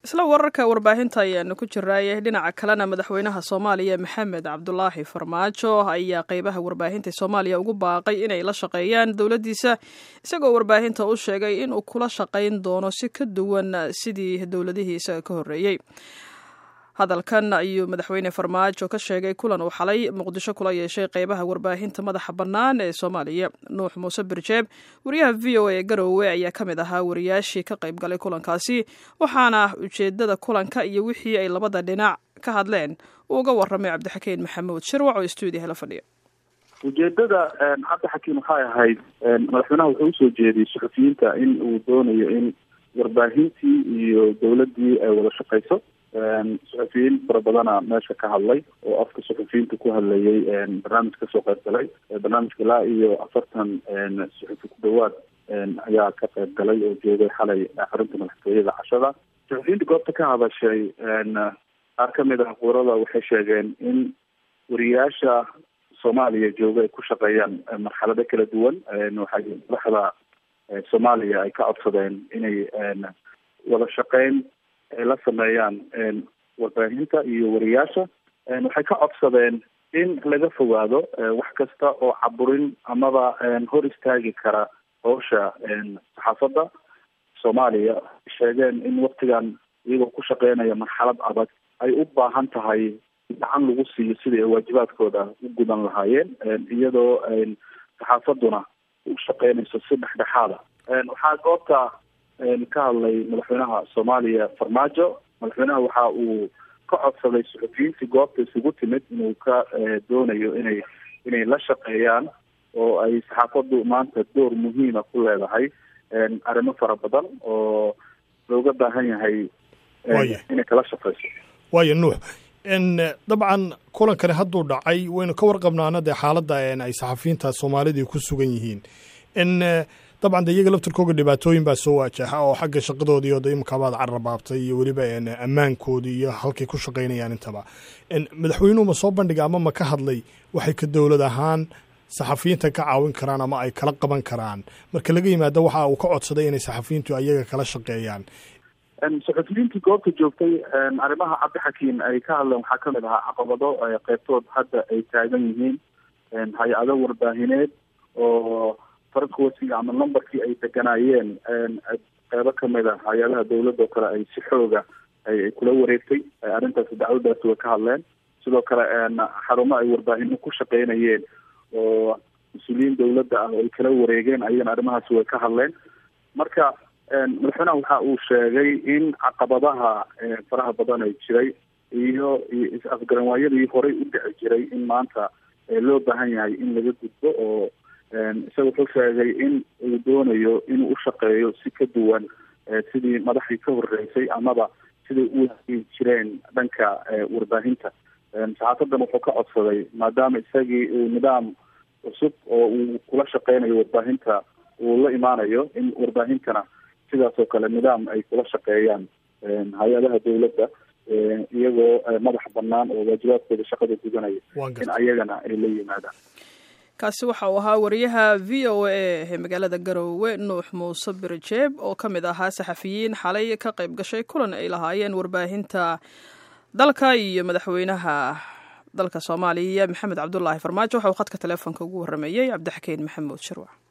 isla wararka warbaahinta ayaanu ku jiraay dhinaca kalena madaxweynaha soomaaliya maxamed cabdulaahi farmaajo ayaa qeybaha warbaahinta soomaaliya ugu baaqay inay la shaqeeyaan dowladdiisa isagoo warbaahinta u sheegay inuu kula shaqayn doono si ka duwan sidii dowladihii isaga ka horreeyey hadalkan ayuu madaxweyne farmaajo ka sheegay kulan uu xalay muqdisho kula yeeshay qeybaha warbaahinta madaxa bannaan ee soomaaliya nuux muuse birjeeb wariyaha v o a ee garoowe ayaa ka mid ahaa wariyaashii ka qayb galay kulankaasi waxaana ujeedada kulanka iyo wixii ay labada dhinac ka hadleen uu uga warramay cabdixakiin maxamuud shirwac oo stuudiyaha la fadhiya ujeedada cabdixakiin waxay ahayd madaxweynaha wuxuu usoo jeediyey suxufiyiinta in uu doonayo in warbaahintii iyo dowladdii ay wada shaqayso suxufiyiin fara badana meesha ka hadlay oo afka suxufiyiinta ku hadlayay barnaamij kasoo qayb galay barnaamijka ilaa iyo afartan suxufi ku dhawaad ayaa ka qayb galay oo joogay xalay xarunta madaxtooyada cashada suxufiyiinta goobta ka hadashay qaar kamid ah quurada waxay sheegeen in wariyaasha soomaaliya jooga ay ku shaqeeyaan marxalado kala duwan waxay madaxda soomaaliya ay ka codsadeen inay wada shaqeyn ay la sameeyaan warbaahinta iyo wariyaasha waxay ka codsadeen in laga fogaado wax kasta oo caburin amaba hor istaagi kara howsha saxaafadda soomaaliya sheegeen in waktigan iyagoo ku shaqeynaya marxalad adag ay u baahan tahay gacan lagu siiyo sidii ay waajibaadkooda u gudan lahaayeen iyadoo saxaafadduna u shaqeynayso si dhexdhexaada waxaa goobta ka hadlay madaxweynaha soomaaliya farmaajo madaxweynaha waxa uu ka codsaday suxufiyiintii goobta isugu timid inuu ka doonayo inay inay la shaqeeyaan oo ay saxaafaddu maanta door muhiima ku leedahay arrimo fara badan oo looga baahan yahay inay kala shaqeyso waaya nuux dabcan kulankani hadduu dhacay waynu ka warqabnaana dee xaaladda ay saxafiyiinta soomaalidii ku sugan yihiin dabcan de iyaga laftirkooga dhibaatooyin baa soo waajaha oo xagga shaqadoodii oo de imikaabaad carrabaabtay iyo weliba ammaankoodii iyo halkay ku shaqaynayaan intaba madaxweynuhu ma soo bandhiga ama ma ka hadlay waxay ka dowlad ahaan saxafiyiinta ka caawin karaan ama ay kala qaban karaan marka laga yimaado waxa uu ka codsaday inay saxafiyiintu ayaga kala shaqeeyaan saxufiyiintii goobta joogtay arrimaha cabdixakiin ay ka hadleen waxaa kamid ahaa caqabado qeybtood hadda ay taagan yihiin hay-ado warbaahineed oo farquotiga ama numberkii ay deganaayeen qeybo kamid a hay-adaha dawladda oo kale ay si xooga ay kula wareegtay arrintaasi dacwadaasi way ka hadleen sidoo kale xarumo ay warbaahino ku shaqeynayeen oo mas-uuliyiin dawladda ah oo ay kala wareegeen ayagana arrimahaasi way ka hadleen marka madaxweynaha waxa uu sheegay in caqabadaha faraha badan ay jiray iyo is-afgaranwaayadii horey u dhici jiray in maanta loo baahan yahay in laga gudbo oo isaga wuxuu sheegay in uu doonayo inuu u shaqeeyo si ka duwan sidii madaxdii ka horeysay amaba siday u hagi jireen dhanka warbaahinta saxaafadan wuxuu ka codsaday maadaama isagii uu nidaam cusub oo uu kula shaqeynayo warbaahinta uu la imaanayo in warbaahintana sidaas oo kale nidaam ay kula shaqeeyaan hay-adaha dawladda iyagoo madax banaan oo waajibaadkooda shaqada gudanaya in ayagana ay la yimaadaan kaasi waxa uu ahaa wariyaha v o a ee magaalada garoowe nuux muuse birjeeb oo ka mid ahaa saxafiyiin xalay ka qayb gashay kulan ay lahaayeen warbaahinta dalka iyo madaxweynaha dalka soomaaliya maxamed cabdulaahi farmaajo waxa uu khadka teleefonka ugu warrameeyey cabdixakiin maxamuud shirwac